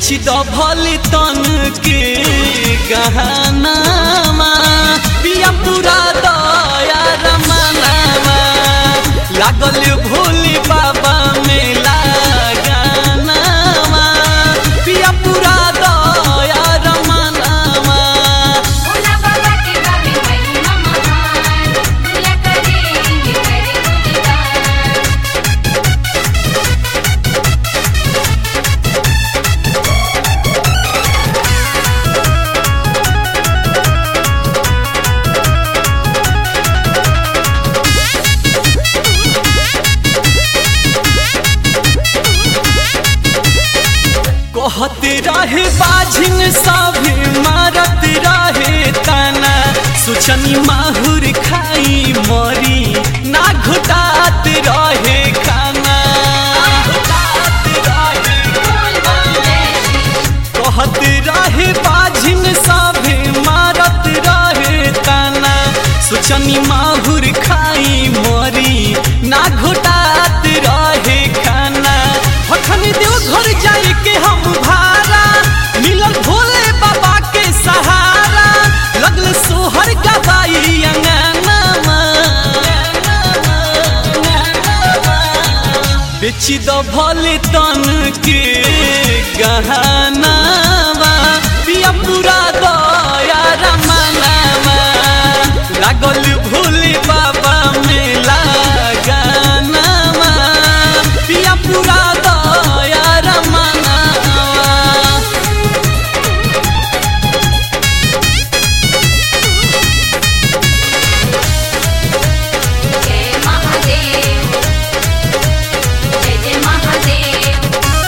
बेची द भले तन के गहनामा पिया पूरा दया रमनामा लागल भोले बाबा मेला गानामा पिया पूरा दया रमनामा भोला बाबा के गावे महिमा महान भोला करेंगे करे गुणगान कहते रहे बाझिन सभी मारत रहे ताना सुचनी माहुर खाई मरी ना घुटात रहे खाना कहत रहे बाझिन सभी मारत रहे ताना सुचनी माहुर खाई मरी ना घुटात रहे खाना अखन देव घर जाए के हम भारा मिलल भोले बाबा के सहारा लगल सोहर गवाई अंगनामा बेची द भले तन के गहनावा पिया पूरा दया रमनामा लागल भोले बाबा मेला गानामा पिया पूरा दया रमनामा जय महादेव जय जय महादेव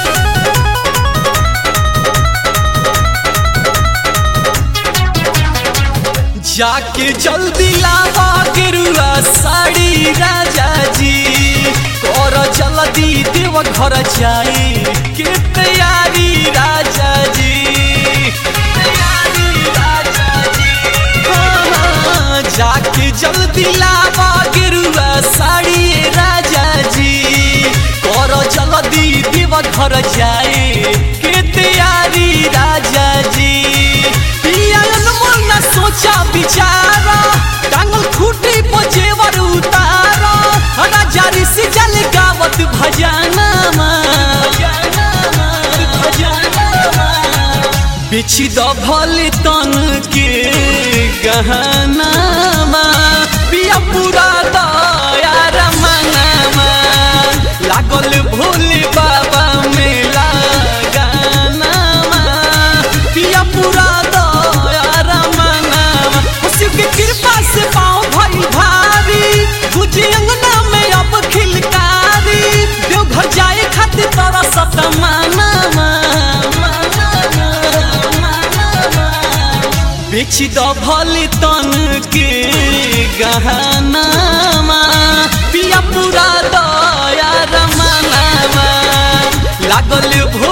जाके जल्दी लावा गेरुआ साड़ी राजा जी कर जल्दी देव घर जाए के तैयारी राजा जी तैयारी राजा जी हाँ, जाके जल्दी लावा गेरुआ साड़ी राजा जी कर जल्दी देव घर जाए के तैयारी राजा जी पिया अनमोल न सोचा बिचारा टांगल खूटी पर जेवर उतारा राजा ऋषि जल गावत भजनामा बिछि द भले तन के गहनामा पिया पूरा दया रमनामा लागल भोले बाबा मेला गानामा पिया पूरा दया रमनामा शिव के कृपा से पाँव भई भारी बुझी अंगना में अब खिलकारी देवघर जाए खातिर तोरा सतमानामा बेची द भले तन के गहनामा पिया पूरा दया रमनामा लागल भो